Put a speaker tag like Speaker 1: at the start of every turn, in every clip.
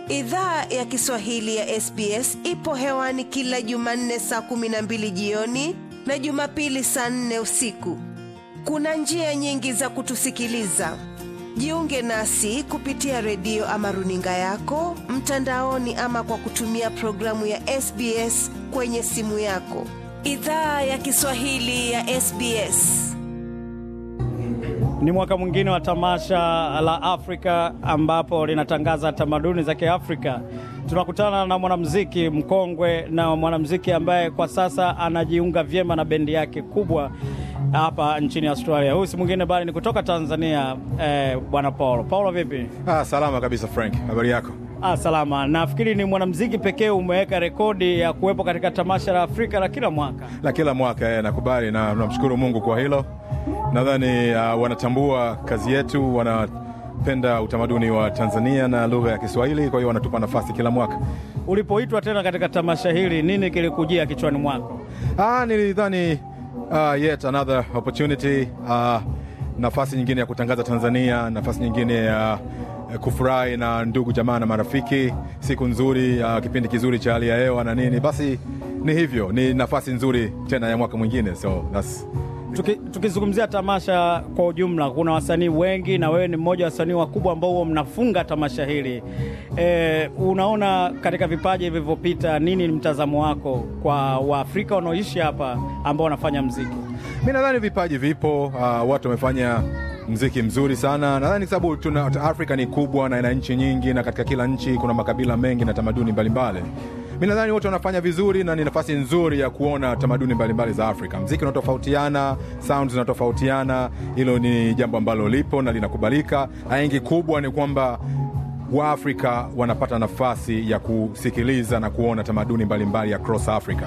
Speaker 1: Idhaa ya Kiswahili ya SBS ipo hewani kila Jumanne saa kumi na mbili jioni na Jumapili saa nne usiku. Kuna njia nyingi za kutusikiliza. Jiunge nasi kupitia redio ama runinga yako mtandaoni, ama kwa kutumia programu ya SBS kwenye simu yako. Idhaa ya Kiswahili ya SBS.
Speaker 2: Ni mwaka mwingine wa tamasha la Afrika ambapo linatangaza tamaduni za Kiafrika. Tunakutana na mwanamuziki mkongwe na mwanamuziki ambaye kwa sasa anajiunga vyema na bendi yake kubwa hapa nchini Australia. Huyu si mwingine bali ni kutoka Tanzania, eh, bwana Paulo. Paulo, vipi?
Speaker 3: Ah, salama kabisa Frank, habari yako?
Speaker 2: Ah, salama. Nafikiri ni mwanamuziki pekee umeweka rekodi ya kuwepo katika tamasha la Afrika la kila mwaka.
Speaker 3: La kila mwaka eh, nakubali na namshukuru Mungu kwa hilo. Nadhani uh, wanatambua kazi yetu, wanapenda utamaduni wa Tanzania na lugha ya Kiswahili, kwa hiyo wanatupa nafasi kila mwaka.
Speaker 2: Ulipoitwa tena katika tamasha hili, nini kilikujia kichwani mwako?
Speaker 3: Ah, nilidhani uh, yet another opportunity uh, nafasi nyingine ya kutangaza Tanzania, nafasi nyingine ya uh, kufurahi na ndugu jamaa na marafiki, siku nzuri uh, kipindi kizuri cha hali ya hewa na nini. Basi ni hivyo, ni nafasi nzuri tena ya mwaka mwingine, so that's
Speaker 2: Tuki, tukizungumzia tamasha kwa ujumla, kuna wasanii wengi na wewe ni mmoja wa wasanii wakubwa ambao huwa mnafunga tamasha hili. E, unaona katika vipaji vilivyopita, nini ni mtazamo wako kwa Waafrika wanaoishi hapa ambao wanafanya mziki?
Speaker 3: Mi nadhani vipaji vipo, uh, watu wamefanya mziki mzuri sana. Nadhani sababu tuna Afrika ni kubwa na ina nchi nyingi, na katika kila nchi kuna makabila mengi na tamaduni mbalimbali. Mi nadhani wote wanafanya vizuri na ni nafasi nzuri ya kuona tamaduni mbalimbali za Afrika. Mziki unatofautiana, sounds zinatofautiana, hilo ni jambo ambalo lipo na linakubalika. Aingi kubwa ni kwamba Waafrika wanapata nafasi ya kusikiliza na kuona tamaduni mbalimbali across Africa.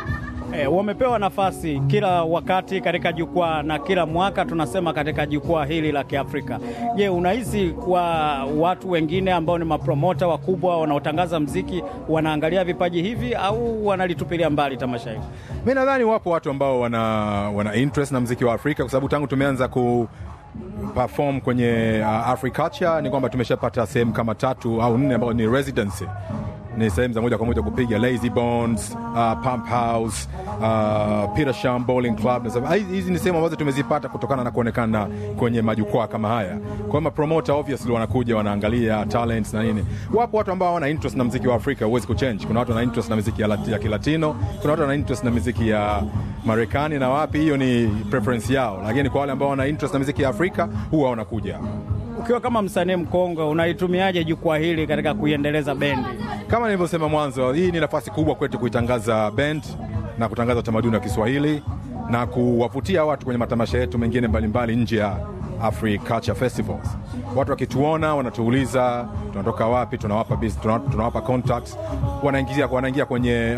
Speaker 2: E, wamepewa nafasi kila wakati katika jukwaa na kila mwaka tunasema katika jukwaa hili la Kiafrika. Je, unahisi kwa watu wengine ambao ni mapromota wakubwa wanaotangaza mziki wanaangalia vipaji hivi au wanalitupilia mbali tamasha hili?
Speaker 3: Mi nadhani wapo watu ambao wana, wana interest na mziki wa Afrika kwa sababu tangu tumeanza ku perform kwenye uh, Africulture ni kwamba tumeshapata sehemu kama tatu au nne ambao ni residency ni sehemu za moja kwa moja kupiga Lazy Bones, uh, Pump House, uh, Peter Sham Bowling Club. Hizi ni sehemu ambazo tumezipata kutokana na kuonekana kwenye majukwaa kama haya. Kwa hiyo mapromoter obviously wanakuja wanaangalia talents na nini. Wapo watu ambao wana interest na mziki wa Afrika, huwezi kuchange. Kuna watu wana interest na mziki ya, lati, ya Kilatino, kuna watu wana interest na miziki ya Marekani na wapi, hiyo ni preference yao, lakini kwa wale ambao wana interest na miziki ya Afrika huwa wanakuja.
Speaker 2: Ukiwa kama msanii mkongwe, unaitumiaje jukwaa hili katika kuiendeleza bendi?
Speaker 3: Kama nilivyosema mwanzo, hii ni nafasi kubwa kwetu kuitangaza band na kutangaza utamaduni wa Kiswahili na kuwavutia watu kwenye matamasha yetu mengine mbalimbali nje ya Afri Culture Festivals. Watu wakituona wanatuuliza tunatoka wapi, tunawapa business, tunawapa, tunawapa contacts, wanaingia wanaingia kwenye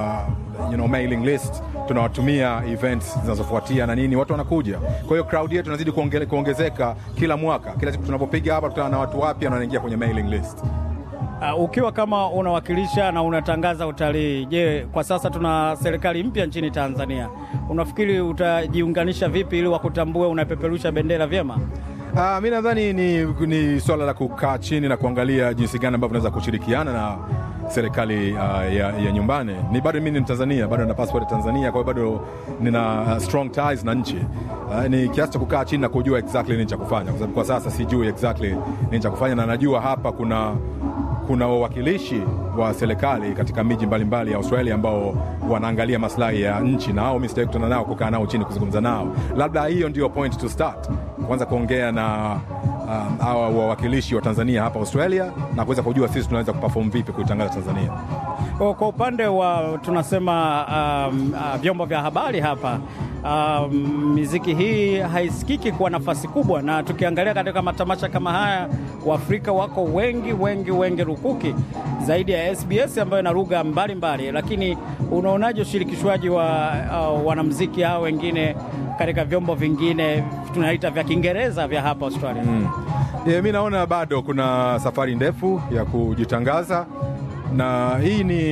Speaker 3: uh, you know, mailing list tunawatumia events zinazofuatia na nini, watu wanakuja. Kwa hiyo crowd yetu inazidi kuonge, kuongezeka kila mwaka. Kila siku tunapopiga hapa, tutana na watu wapya na wanaingia kwenye mailing list.
Speaker 2: Uh, ukiwa kama unawakilisha na unatangaza utalii, je, kwa sasa tuna serikali mpya nchini Tanzania, unafikiri utajiunganisha vipi ili wakutambue unapeperusha bendera vyema?
Speaker 3: Uh, mi nadhani ni, ni swala la kukaa chini na kuangalia jinsi gani ambavyo unaweza kushirikiana na serikali uh, ya, ya nyumbani. Ni bado mimi ni Mtanzania, bado nina passport ya Tanzania, kwa hiyo bado nina uh, strong ties na nchi uh, ni kiasi cha kukaa chini na kujua exactly nini cha kufanya, kwa sababu kwa sasa sijui exactly nini cha kufanya, na najua hapa kuna kuna wawakilishi wa serikali katika miji mbalimbali ya Australia ambao wanaangalia maslahi ya nchi, na hao mimi sitaki kukutana nao, kukaa nao chini kuzungumza nao. Labda hiyo ndio point to start, kwanza kuongea na hawa um, wawakilishi wa Tanzania hapa Australia na kuweza kujua sisi tunaweza kuperform vipi kuitangaza Tanzania.
Speaker 2: Kwa upande wa tunasema um, uh, vyombo vya habari hapa um, miziki hii haisikiki kwa nafasi kubwa, na tukiangalia katika matamasha kama haya Waafrika wako wengi wengi wengi rukuki zaidi ya SBS ambayo ina lugha mbalimbali, lakini unaonaje ushirikishwaji wa uh, wanamziki hao wengine katika vyombo vingine tunaita vya Kiingereza vya hapa Australia?
Speaker 3: Mm. Yeah, mi naona bado kuna safari ndefu ya kujitangaza na hii ni,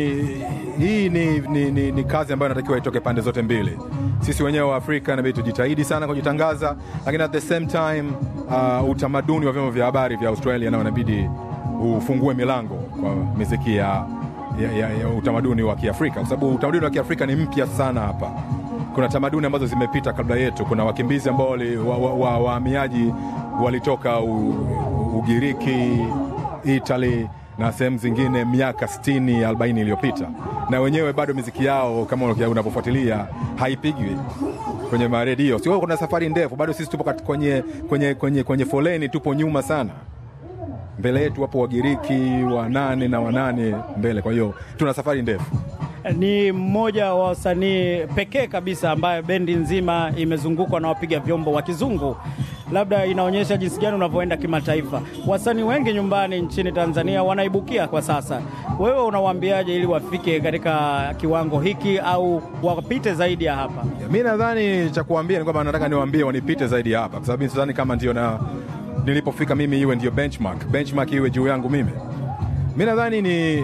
Speaker 3: hii ni, ni, ni, ni kazi ambayo inatakiwa itoke pande zote mbili. Sisi wenyewe wa Afrika inabidi tujitahidi sana kujitangaza, lakini at the same time uh, utamaduni wa vyombo vya habari vya Australia nao inabidi ufungue milango kwa miziki ya, ya, ya, ya utamaduni wa Kiafrika, kwa sababu utamaduni wa Kiafrika ni mpya sana hapa. Kuna tamaduni ambazo zimepita kabla yetu. Kuna wakimbizi ambao wahamiaji wa, wa, wa walitoka u, u, Ugiriki, Italy na sehemu zingine miaka 60 40 iliyopita, na wenyewe bado miziki yao kama unavyofuatilia haipigwi kwenye maredio. Sio, kuna safari ndefu bado, sisi tupo kwenye, kwenye, kwenye, kwenye foleni, tupo nyuma sana. Mbele yetu wapo Wagiriki wanane na wanane mbele, kwa hiyo tuna safari ndefu.
Speaker 2: Ni mmoja wa wasanii pekee kabisa ambaye bendi nzima imezungukwa na wapiga vyombo wa kizungu. Labda inaonyesha jinsi gani unavyoenda kimataifa. Wasanii wengi nyumbani nchini Tanzania wanaibukia kwa sasa, wewe unawaambiaje ili wafike katika kiwango hiki au wapite zaidi ya hapa?
Speaker 3: Mi nadhani cha kuambia ni kwamba nataka niwaambie wanipite zaidi ya hapa, kwa sababu sidhani kama ndio na nilipofika mimi iwe ndio benchmark, benchmark iwe juu yangu mimi. Mi nadhani ni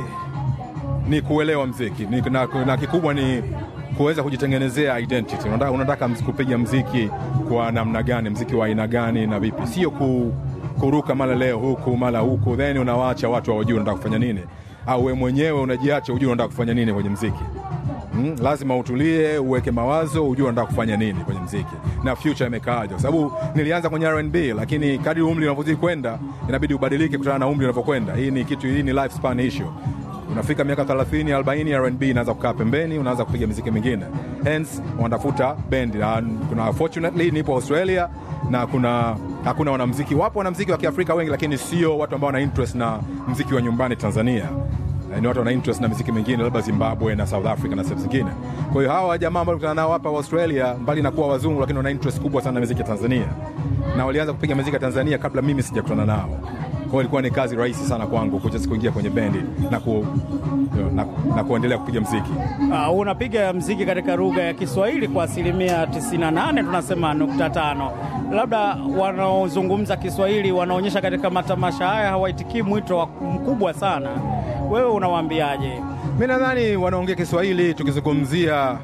Speaker 3: ni kuelewa mziki ni, na, na kikubwa ni kuweza kujitengenezea identity. Unataka, unataka kupiga mziki kwa namna gani, mziki wa aina gani na vipi, sio ku, kuruka mara leo huku mara huku, then unawaacha watu hawajui unataka kufanya nini, au we mwenyewe unajiacha ujue unataka kufanya nini kwenye mziki. Hmm, lazima utulie, uweke mawazo, ujue unataka kufanya nini kwenye mziki na future imekaaje, kwa sababu nilianza kwenye R&B, lakini kadri umri unavyozidi kwenda inabidi ubadilike kutokana na umri unavyokwenda. Hii ni kitu, hii ni lifespan issue unafika miaka 30 40, R&B inaanza kukaa pembeni, unaanza kupiga miziki mingine, hence wanatafuta bendi. Kuna fortunately nipo Australia na kuna hakuna wanamziki, wapo wanamziki wa Kiafrika wengi, lakini sio watu ambao wana interest na mziki wa nyumbani Tanzania. Ni watu wana interest na miziki mingine, labda Zimbabwe na South Africa na sehemu zingine. Kwa hiyo hawa jamaa ambao kutana nao hapa Australia, mbali na kuwa wazungu, lakini wana interest kubwa sana na miziki ya Tanzania, na walianza kupiga miziki ya Tanzania kabla mimi sijakutana nao kwa ilikuwa ni kazi rahisi sana kwangu kuja kuingia kwenye bendi na, ku, na, na kuendelea kupiga mziki.
Speaker 2: Uh, unapiga mziki katika lugha ya Kiswahili kwa asilimia 98 tunasema nukta tano. Labda wanaozungumza Kiswahili wanaonyesha katika matamasha haya hawaitikii mwito mkubwa sana, wewe unawaambiaje?
Speaker 3: Mi nadhani wanaongea Kiswahili tukizungumzia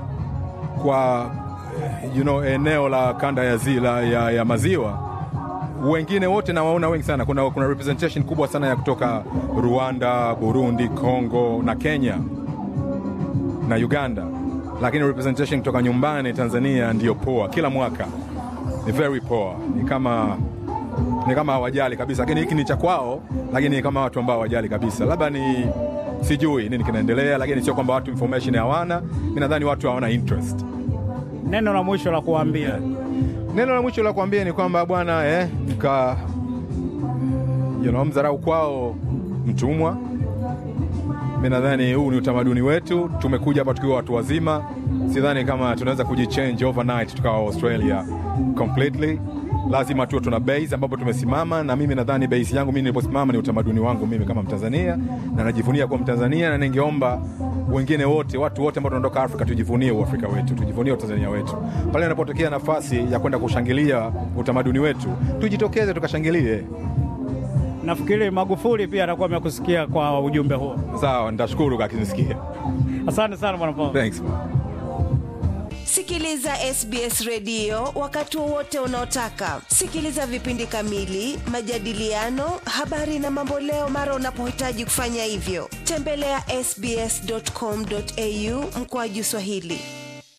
Speaker 3: kwa you know, eneo la kanda ya, zila, ya, ya maziwa wengine wote nawaona wengi sana. Kuna, kuna representation kubwa sana ya kutoka Rwanda, Burundi, Congo na Kenya na Uganda, lakini representation kutoka nyumbani Tanzania ndiyo poa. Kila mwaka ni very poor, ni kama ni kama hawajali kabisa, lakini hiki ni cha kwao, lakini ni kama watu ambao hawajali kabisa. Labda ni sijui nini kinaendelea, lakini sio kwamba watu information hawana. Mi nadhani watu hawana interest.
Speaker 2: Neno la mwisho la kuambia yeah.
Speaker 3: Neno la mwisho la kuambia ni kwamba bwana eh, mka you know, mdharau kwao mtumwa. Mi nadhani huu ni utamaduni wetu, tumekuja hapa tukiwa watu wazima. Sidhani kama tunaweza kujichange overnight tukawa Australia completely. Lazima tuwe tuna base ambapo tumesimama, na mimi nadhani base yangu mimi niliposimama ni utamaduni wangu mimi kama Mtanzania, na najivunia kuwa Mtanzania, na ningeomba wengine wote, watu wote ambao tunatoka Afrika tujivunie uafrika wetu, tujivunie utanzania wetu. Pale inapotokea nafasi ya kwenda kushangilia utamaduni wetu, tujitokeze tukashangilie.
Speaker 2: Nafikiri Magufuli pia atakuwa amekusikia kwa ujumbe huo.
Speaker 3: Sawa, nitashukuru akinisikia.
Speaker 2: Asante sana bwana Paul.
Speaker 3: Thanks.
Speaker 1: Sikiliza SBS redio wakati wowote unaotaka. Sikiliza vipindi kamili, majadiliano, habari na mamboleo mara unapohitaji kufanya hivyo. Tembelea sbs.com.au mkoaju Swahili.